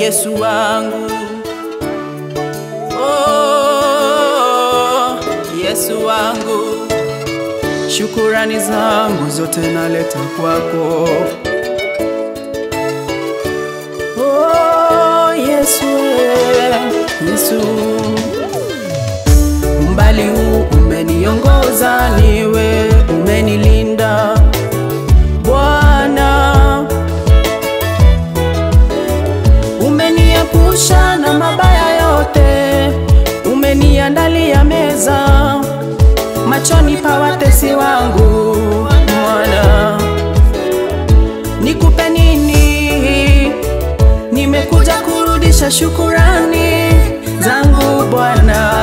Yesu wangu. Oh, Yesu wangu, shukurani zangu zote naleta kwako. Oh, Yesu, Yesu, umbali huu umeniongoza, niwe umenilinda Bwana, umeniepusha na mabaya yote, umeniandalia meza machoni pa watesi wangu. Bwana, nikupe nini? Nimekuja kurudisha shukurani zangu Bwana.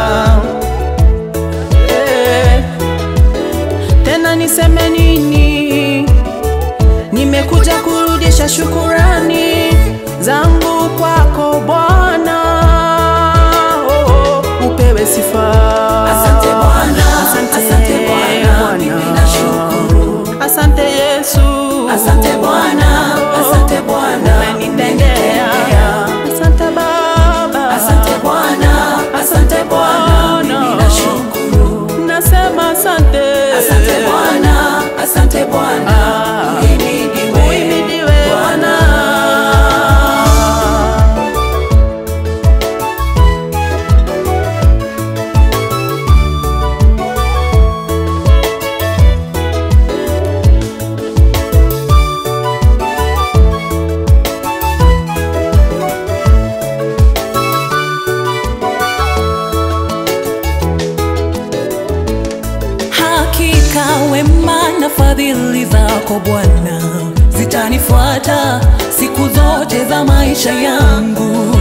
Eh, tena niseme nini? Nimekuja kurudisha shukurani zangu kwako Bwana. Oh, oh, upewe sifa. Asante Bwana, Asante asante Bwana, mimi nashukuru. Asante Yesu. Asante Bwana, asante Bwana, Umenitendea. Asante Baba. Asante Bwana, asante Bwana, mimi nashukuru. Nasema asante. Asante Bwana, asante Bwana, Ah. uhimidiwe Uhimidiwe Bwana. Hakika wema na fadhili zako Bwana zitanifuata siku zote za maisha yangu.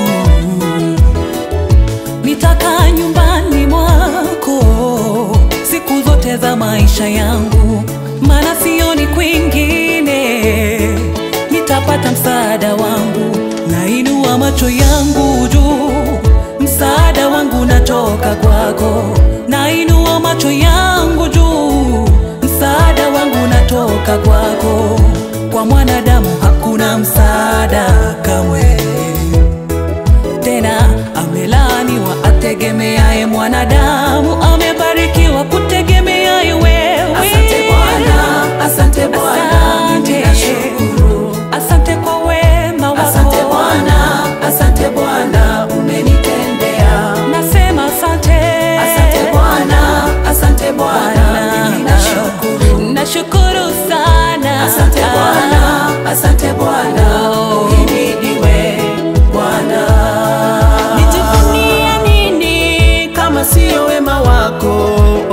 Nitakaa nyumbani mwako siku zote za maisha yangu, maana sioni kwingine nitapata msaada wangu. Nainua macho yangu juu, msaada wangu natoka kwako. Nainua macho yangu juu, msaada wangu natoka kwako. Kwa mwanadamu hakuna msaada kamwe tena amelaaniwa ategemeaye mwanadamu, amebarikiwa kutegemeaye wewe. Asante Bwana, asante Bwana, Asante. mimi nashukuru. Asante kwa wema wako. Asante Bwana, asante Bwana, umenitendea. Nasema asante. Asante Bwana, asante Bwana, mimi nashukuru. Nashukuru sana. Asante Bwana, asante Bwana, uhimidiwe Bwana. Nijivunie nini kama siyo wema wako?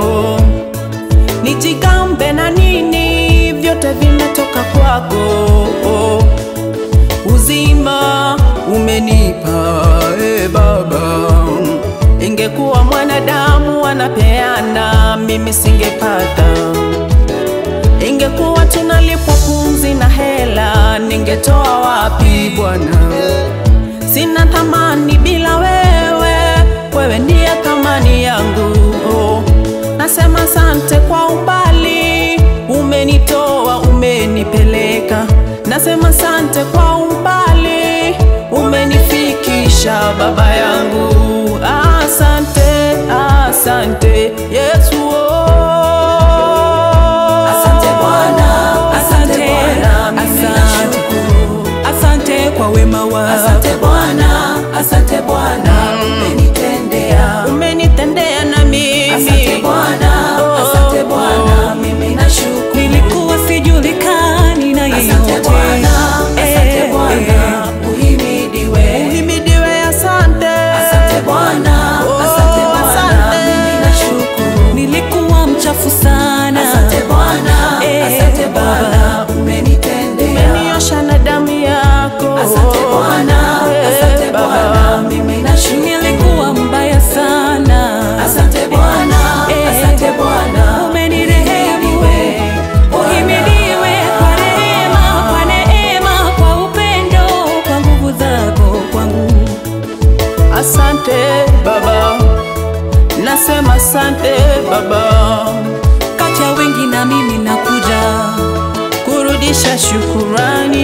Nijigambe na nini? Vyote vimetoka kwako. Uzima umenipa e Baba, ingekuwa mwanadamu anapeana, mimi singepata ingekuwa tunalipwa pumzi na hela, ningetoa wapi Bwana? Sina thamani bila wewe, wewe ndiye thamani yangu. Oh, nasema asante kwa umbali, umenitoa umenipeleka. Nasema asante kwa umbali, umenifikisha baba yangu. Asante, asante Yesu. Oh. Asante Bwana, asante Bwana, mimi asante. nashukuru. Asante kwa wema wako. Asante Bwana, asante Bwana, umenitendea. Umenitendea na mimi. Asante Bwana, asante Bwana, mimi nashukuru. Nilikuwa sijulikani na yeyote. Asante Bwana, asante Eh, Bwana, uhimidiwe. Uhimidiwe, asante. Asante Bwana, asante Bwana, mimi nashukuru. Nilikuwa mchafu sana. Asante Bwana, Eh, asante Bwana, umenitendea. Umeniosha na damu yako. Asante Bwana, asante Bwana, mimi nashukuru. Nilikuwa mbaya sana. Asante Bwana, Eh, asante Bwana, umenirehemu. uhimidiwe Bwana. Uhimidiwe kwa rehema, kwa neema, kwa upendo, kwa nguvu zako kwangu. Asante Baba, nasema asante Baba, Kati ya wengi na mimi nakuja kurudisha shukurani